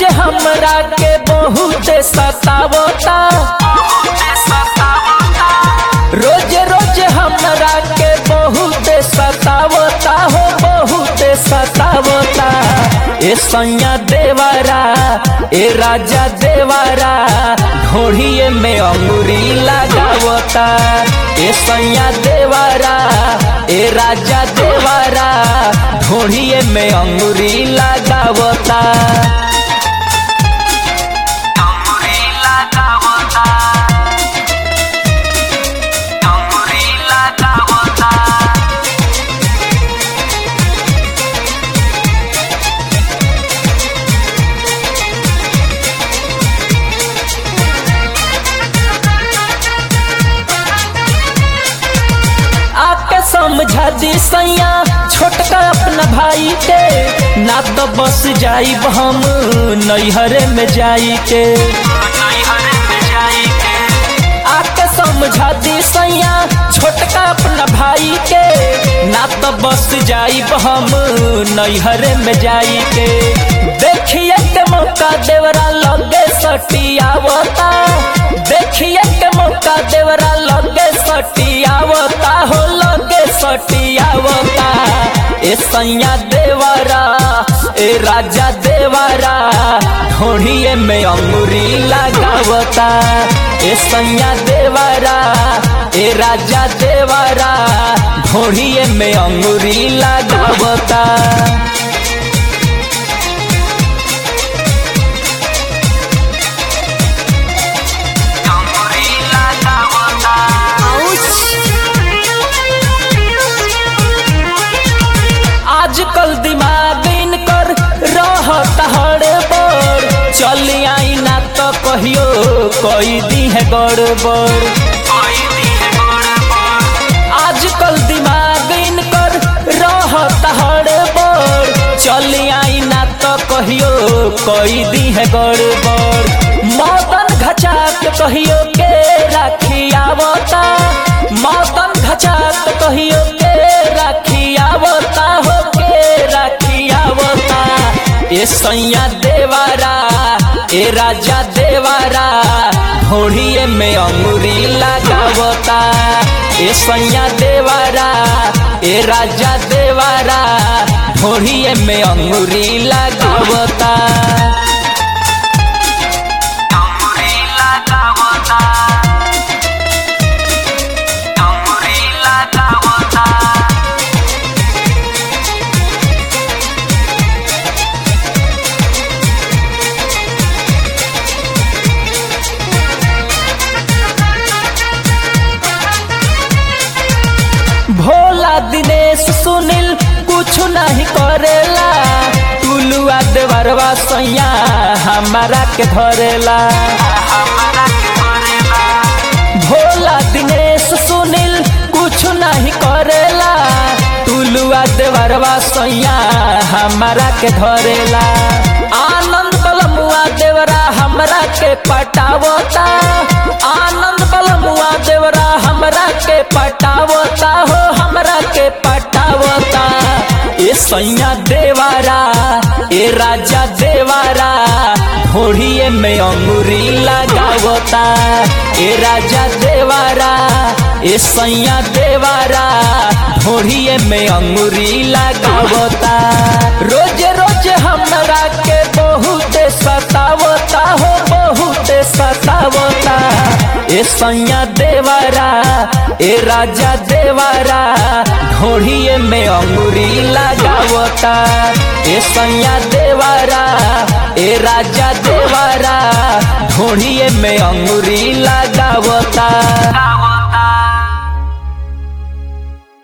रोज हमरा के बहुत सतावता रोज रोज हमरा के बहुत सतावता हो बहुत सतावता ए सैया देवारा ए राजा देवारा घोड़िए में अंगुरी लगावता ए सैया देवारा ए राजा देवारा घोड़िए में अंगुरी लगावता अंगुरी लगावता अंगुरी लगावता आके समझा दी सैया छोटका अपना भाई के ना तो बस जाई हम नैहरे में जाई के आके समझा दी सैया छोटका अपना भाई के ना तो बस जाई हम नैहरे में जाई के देखिए के मौका देवरा लगे सटियावता देखिए के मौका देवरा लगे सटियावता हो लगे सटियावता ए सैया देवरा ए राजा देवरा ढोढ़िए में अंगुरी लगावता ए सैया देवरा ए राजा देवरा ढोढ़िए में अंगुरी लगावता आजकल दिमाग इनकर रहत हड़बड़ चली आई ना तो कहियो कोई दी है गड़बड़ आजकल दिमाग इनकर रहत हड़बड़ चली आई ना तो कहियो कोई दी है गड़बड़ मदन घचाक कहियो के राखी आवता मदन घचाक कहियो के राखी आवता हो के राखी आवता ए सैया देवारा ए राजा देवारा ढोढ़िए में अंगुरी लगावता ए सैया देवारा ए राजा देवारा ढोढ़िए में अंगुरी लगावता अंगुरी लगावता अंगुरी लगावता भोला दिनेश सुनील कुछ नहीं करेला टुलुआ देवरवा सैया हमारा के धरेला भोला दिनेश सुनील कुछ नहीं करेला टुलुआ देवरवा सैया हमारा के धरेला आनंद बलमुआ देवरा हमरा के पटावता आनंद बलमुआ देवरा हमरा के पटावता हो हमरा के पटावता ए सैया देवारा ए राजा देवारा ढोढ़िए में अंगुरी लगावता ए राजा देवारा ए सैया देवारा ढोढ़िए में अंगुरी लगावता रोज रोज हमरा के बहुत सतावता हो बहुत सतावता ए सैया देवारा ए राजा देवारा ढोढ़िए में अंगुरी लगावता ए सैया देवारा ए राजा देवारा ढोढ़िए में अंगुरी लगावता